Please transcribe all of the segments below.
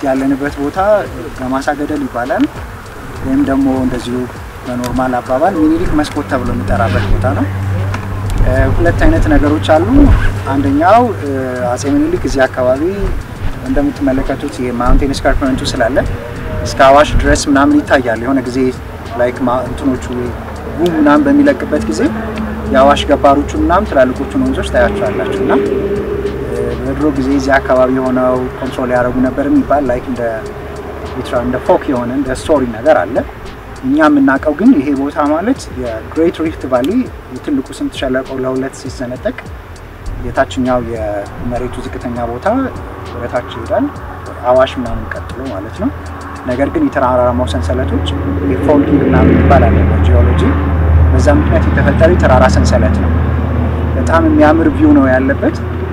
ያለንበት ቦታ ገማሳ ገደል ይባላል። ወይም ደግሞ እንደዚሁ በኖርማል አባባል ሚኒሊክ መስኮት ተብሎ የሚጠራበት ቦታ ነው። ሁለት አይነት ነገሮች አሉ። አንደኛው አጼ ሚኒሊክ እዚህ አካባቢ እንደምትመለከቱት የማውንቴን ስካርፕመንቱ ስላለ እስከ አዋሽ ድረስ ምናምን ይታያል። የሆነ ጊዜ ላይክ እንትኖቹ ጉም ምናምን በሚለቅበት ጊዜ የአዋሽ ገባሮቹ ምናምን ትላልቆቹን ወንዞች ታያቸዋላችሁ እና በድሮ ጊዜ እዚህ አካባቢ የሆነው ኮንትሮል ያደረጉ ነበር የሚባል ላይክ እንደ እንደ ፎክ የሆነ እንደ ስቶሪ ነገር አለ። እኛ የምናውቀው ግን ይሄ ቦታ ማለት የግሬት ሪፍት ቫሊ የትልቁ ስምጥ ሸለቆ ለሁለት ሲሰነጠቅ የታችኛው የመሬቱ ዝቅተኛ ቦታ ወደታች ይሄዳል፣ አዋሽ ምናምን ቀጥሎ ማለት ነው። ነገር ግን የተራራማው ሰንሰለቶች ፎልዲንግ ምናምን ይባላል በጂኦሎጂ። በዛ ምክንያት የተፈጠረ የተራራ ሰንሰለት ነው። በጣም የሚያምር ቪው ነው ያለበት።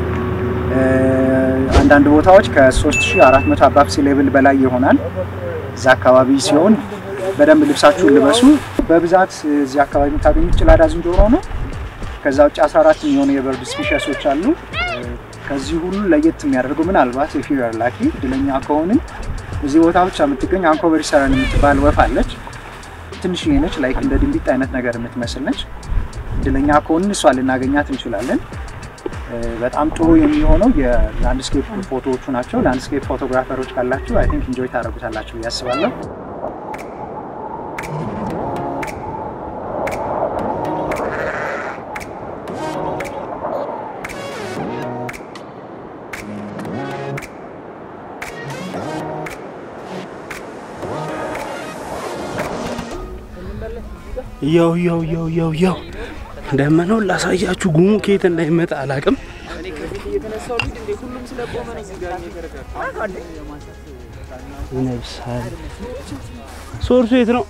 አንዳንድ ቦታዎች ከ3400 አባብ ሲ ሌቭል በላይ ይሆናል። እዛ አካባቢ ሲሆን በደንብ ልብሳችሁን ልበሱ። በብዛት እዚህ አካባቢ የምታገኙት ጭላዳ ዝንጀሮ ነው። ከዛ ውጭ 14 የሚሆኑ የበርድ ስፒሸሶች አሉ። ከዚህ ሁሉ ለየት የሚያደርገው ምናልባት የፊር ላኪ እድለኛ ከሆንን እዚህ ቦታ ብቻ የምትገኝ አንኮበር ሰረን የምትባል ወፍ አለች። ትንሽዬ ነች፣ ላይክ እንደ ድንቢጥ አይነት ነገር የምትመስል ነች። እድለኛ ከሆንን እሷ ልናገኛት እንችላለን። በጣም ጥሩ የሚሆነው የላንድስኬፕ ፎቶዎቹ ናቸው። ላንድስኬፕ ፎቶግራፈሮች ካላችሁ አይ ቲንክ ኢንጆይ ታደርጉታላችሁ ብዬ አስባለሁ። ያው ያው ያው ያው ያው ደመናውን ላሳያችሁ። ጉሙ ከየት እንዳይመጣ አላቅም። ይነብሳል። ሶርሱ የት ነው?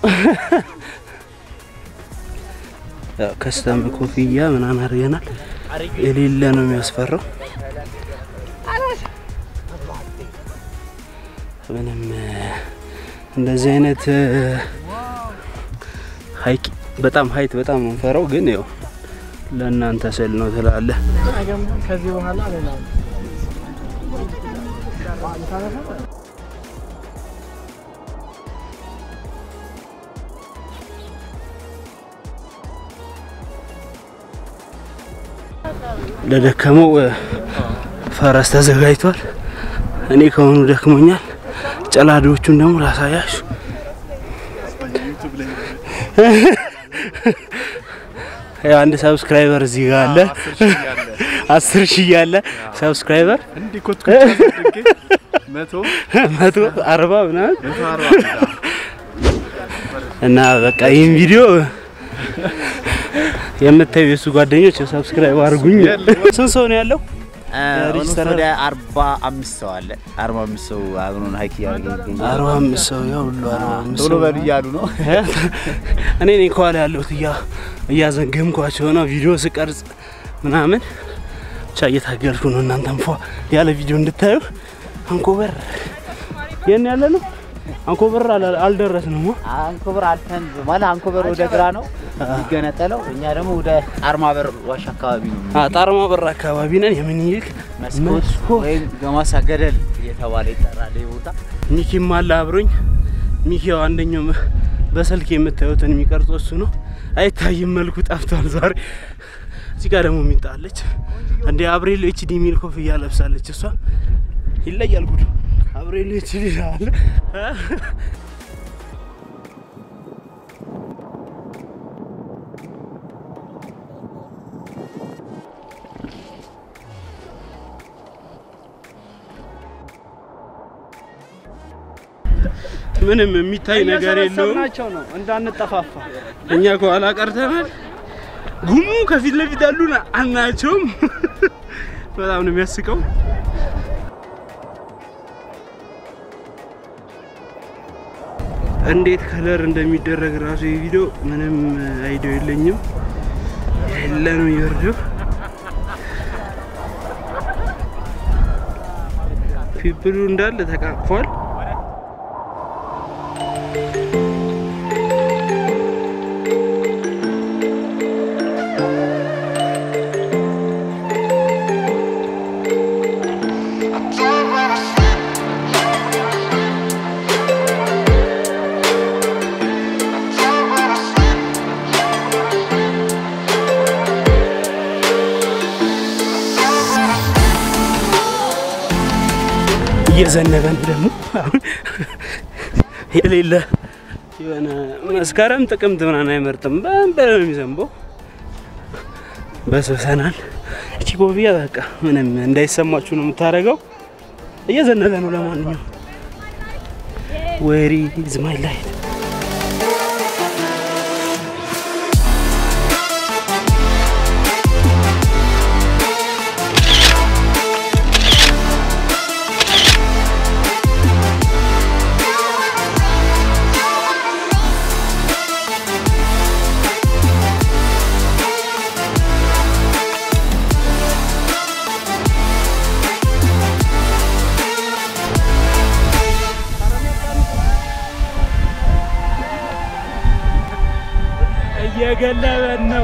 ከስተም ኮፍያ ምናምን አድርገናል። የሌለ ነው የሚያስፈራው። ምንም እንደዚህ አይነት ሀይቅ በጣም ሀይት በጣም ነው የምፈራው፣ ግን ያው ለእናንተ ስል ነው ትላለ። ከዚህ በኋላ ሌላ ለደከመው ፈረስ ተዘጋጅቷል። እኔ ከሆኑ ደክሞኛል። ጨላዶቹን ደግሞ ላሳያችሁ። አንድ ሰብስክራይበር እዚህ ጋር አለ። አስር ሺህ ያለ ሰብስክራይበር መቶ አርባ ምናምን እና በቃ ይህን ቪዲዮ የምታዩ የእሱ ጓደኞች ሰብስክራይብ አድርጉኝ። ስንት ሰው ነው ያለው? ኦልሞስት ወደ አርባ አምስት ሰው አለ። አርባ አምስት ሰው አብሮን ሀይክ እያደረገ ይገኛል። አርባ አምስት ሰው ያው ሁሉ አርባ አምስት ቶሎ ሰው በሉ እያሉ ነው። እኔ ነኝ ከኋላ ያለሁት እያ እያዘገምኳቸው ነው ቪዲዮ ስቀርጽ ምናምን ብቻ እየታገልኩ ነው። እናንተም ፏ ያለ ቪዲዮ እንድታዩ። አንኮበር የት ነው ያለ ነው? አንኮበር አላ- አልደረስንም። አንኮበር አልፈን ማለት አንኮበር ወደ ግራ ነው የሚገነጠለው። እኛ ደግሞ ወደ ጣርማበር ዋሻ አካባቢ ነው ጣርማ በር አካባቢ ነን። የምኒልክ መስኮት መስኮት ወይም ገማሳ ገደል እየተባለ ይጠራል ይህ ቦታ። ሚኪም አለ አብሮኝ። ሚኪ ያው አንደኛው መ- በስልክ የምታዩትን የሚቀርጸው እሱ ነው። አይታይም፣ መልኩ ጠፍቷል ዛሬ። እዚህ ጋር ደግሞ ሚጣለች እንደ አብሬሎ ኤችዲ የሚል ኮፍያ ለብሳለች። እሷ ይለያል ጉዱ። አብሬሎ ኤችዲ አለ ምንም የሚታይ ነገር የለውም። ናቸው ነው እንዳንጠፋፋ እኛ ከኋላ ቀርተናል። ጉሙ ከፊት ለፊት ያሉን አናቸውም። በጣም ነው የሚያስቀው። እንዴት ከለር እንደሚደረግ ራሱ የቪዲዮ ምንም አይዲያ የለኝም። የሌለ ነው የሚወርደው። ፒፕሉ እንዳለ ተቃቅፏል። I drive when I sleep. እየዘነበ ነው ደግሞ አሁን የሌለ የሆነ መስከረም ጥቅምት ምናምን አይመርጥም። በንበለ ነው የሚዘንበው። በስብሰናል። እቺ ኮፍያ በቃ ምንም እንዳይሰማችሁ ነው የምታደርገው። እየዘነበ ነው። ለማንኛውም ዌሪ ኢዝ ማይ ላይፍ እየገለበን ነው።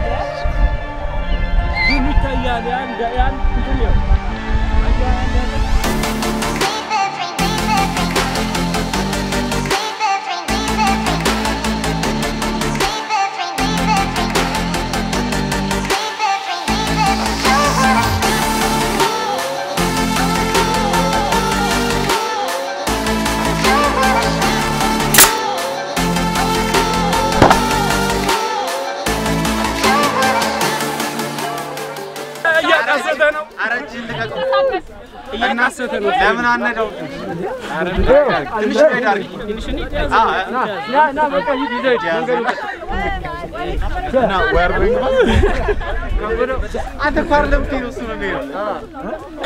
ግን ይታያል። ያን ያን እንትን ነው እያቃሰተ ነው። እየናሰተ ነው። ለምን አነዳው? ትንሽ ሄድ አድርጊ። አንተ እኮ አይደለም የምትሄደው፣ እሱ ነው የሚሄደው።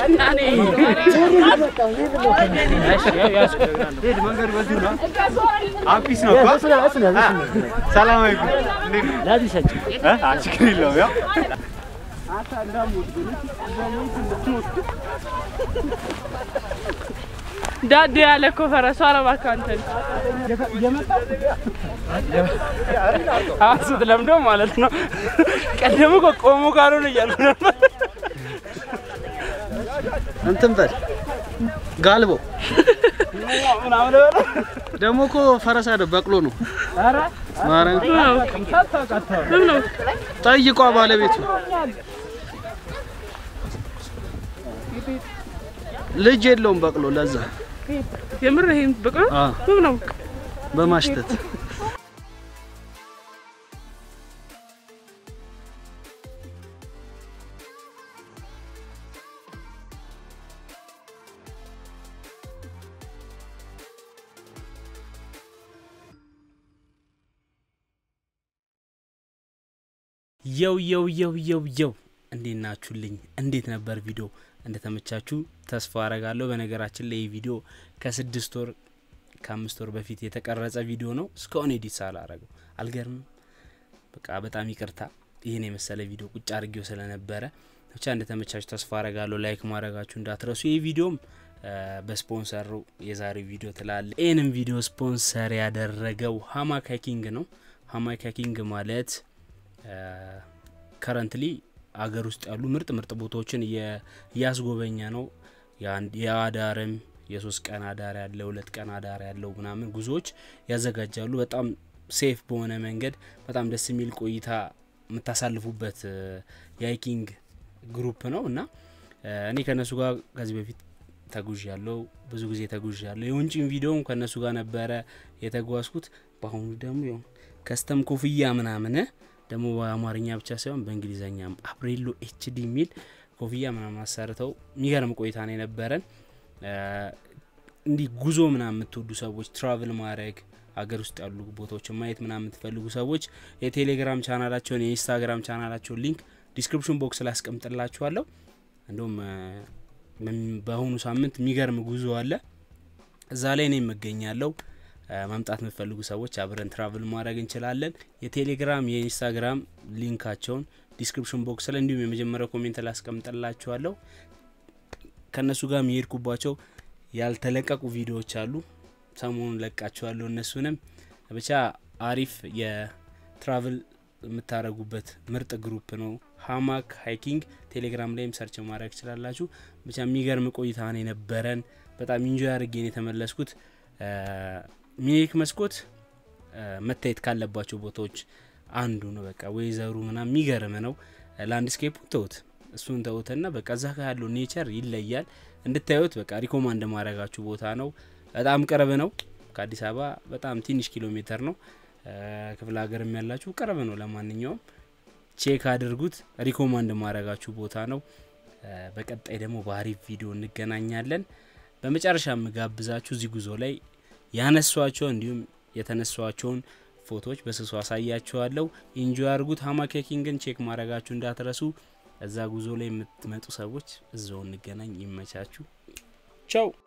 አፒስ ነው እኮ። ሰላም አለይኩም። እንዴት ነው? እ? አ፣ ችግር የለውም ያው ዳዴ ያለ እኮ ፈረሱ እባክህ አንተን አሱት ለምዶ ማለት ነው። ቀደም እኮ ቆሞ ካልሆነ እያልኩ ነበር። እንትን በል ጋልቦ ምናምን በለው ደግሞ እኮ ፈረስ አይደል በቅሎ ነው። ማርያም ምን ነው ጠይቋ ባለቤቱ ልጅ የለውም በቅሎ ለዛ የምር ይሄን በቃ አ ምን ነው በማሽተት የው የው የው የው የው እንዴት ናችሁልኝ? እንዴት ነበር ቪዲዮ? እንደተመቻችሁ ተስፋ አረጋለሁ። በነገራችን ላይ ይህ ቪዲዮ ከስድስት ወር ከአምስት ወር በፊት የተቀረጸ ቪዲዮ ነው። እስካሁን ኤዲት ሳላረገው አልገርምም። በቃ በጣም ይቅርታ። ይህን የመሰለ ቪዲዮ ቁጭ አድርጌው ስለነበረ ብቻ እንደተመቻችሁ ተስፋ አረጋለሁ። ላይክ ማድረጋችሁ እንዳትረሱ። ይህ ቪዲዮም በስፖንሰሩ የዛሬ ቪዲዮ ትላለ። ይህንም ቪዲዮ ስፖንሰር ያደረገው ሀማክ ሃይኪንግ ነው። ሀማክ ሃይኪንግ ማለት ከረንትሊ አገር ውስጥ ያሉ ምርጥ ምርጥ ቦታዎችን እየ- እያስጎበኘ ነው። የአንድ- የአዳርም የሶስት ቀን አዳር ያለ ሁለት ቀን አዳር ያለው ምናምን ጉዞዎች ያዘጋጃሉ። በጣም ሴፍ በሆነ መንገድ በጣም ደስ የሚል ቆይታ የምታሳልፉበት እ፣ የሃይኪንግ ግሩፕ ነው እና እ፣ እኔ ከእነሱ ጋር ከዚህ በፊት ተጉዥ ያለው ብዙ ጊዜ ተጉዥ ያለው የውንጭን ቪዲዮም ከእነሱ ጋር ነበረ የተጓዝኩት። በአሁኑ ደግሞ ያው ከስተም ኮፍያ ምናምን ደግሞ በአማርኛ ብቻ ሳይሆን በእንግሊዝኛም አብሬሎ ኤችዲ የሚል ኮፍያ ምናምን አሰርተው የሚገርም ቆይታ ነው የነበረን። እ፣ እንዲህ ጉዞ ምናምን የምትወዱ ሰዎች ትራቭል ማድረግ ሀገር ውስጥ ያሉ ቦታዎችን ማየት ምናምን የምትፈልጉ ሰዎች የቴሌግራም ቻናላቸውን የኢንስታግራም ቻናላቸውን ሊንክ ዲስክሪፕሽን ቦክስ ላይ አስቀምጥላችኋለሁ። እንዲሁም እ፣ በም- በአሁኑ ሳምንት የሚገርም ጉዞ አለ። እዛ ላይ እኔ እገኛለሁ። እ፣ መምጣት የምትፈልጉ ሰዎች አብረን ትራቭል ማድረግ እንችላለን። የቴሌግራም የኢንስታግራም ሊንካቸውን ዲስክሪፕሽን ቦክስ ላይ እንዲሁም የመጀመሪያው ኮሜንት ላይ አስቀምጥላችኋለሁ። ከእነሱ ጋር የሚሄድኩባቸው ያልተለቀቁ ቪዲዮዎች አሉ። ሰሞኑን ለቃችኋለሁ። እነሱንም ብቻ አሪፍ የትራቭል የምታደርጉበት ምርጥ ግሩፕ ነው። ሀማክ ሃይኪንግ ቴሌግራም ላይም ሰርች ማድረግ ትችላላችሁ። ብቻ የሚገርም ቆይታ ነው የነበረን። በጣም ኢንጆይ አድርጌን የተመለስኩት። እ፣ ሚኒሊክ መስኮት እ፣ መታየት ካለባቸው ቦታዎች አንዱ ነው። በቃ ወይዘሩ ምናምን የሚገርም ነው። ላንድስኬፑ ተውት፣ እሱን ተውትና በቃ እዛ ጋር ያለው ኔቸር ይለያል። እንድታዩት በቃ ሪኮማንድ ማድረጋችሁ ቦታ ነው። በጣም ቅርብ ነው ከአዲስ አበባ በጣም ትንሽ ኪሎ ሜትር ነው። ክፍለ ሀገርም ያላችሁ ቅርብ ነው። ለማንኛውም ቼክ አድርጉት። ሪኮማንድ ማድረጋችሁ ቦታ ነው። በቀጣይ ደግሞ በአሪፍ ቪዲዮ እንገናኛለን። በመጨረሻ የምጋብዛችሁ እዚህ ጉዞ ላይ ያነሷቸው እንዲሁም የተነሷቸውን ፎቶዎች በስሱ አሳያችኋለሁ። ኢንጆይ አድርጉት። ሀማኬኪንግን ቼክ ማድረጋችሁ እንዳትረሱ። እዛ ጉዞ ላይ የምትመጡ ሰዎች እዛው እንገናኝ። ይመቻችሁ። ቻው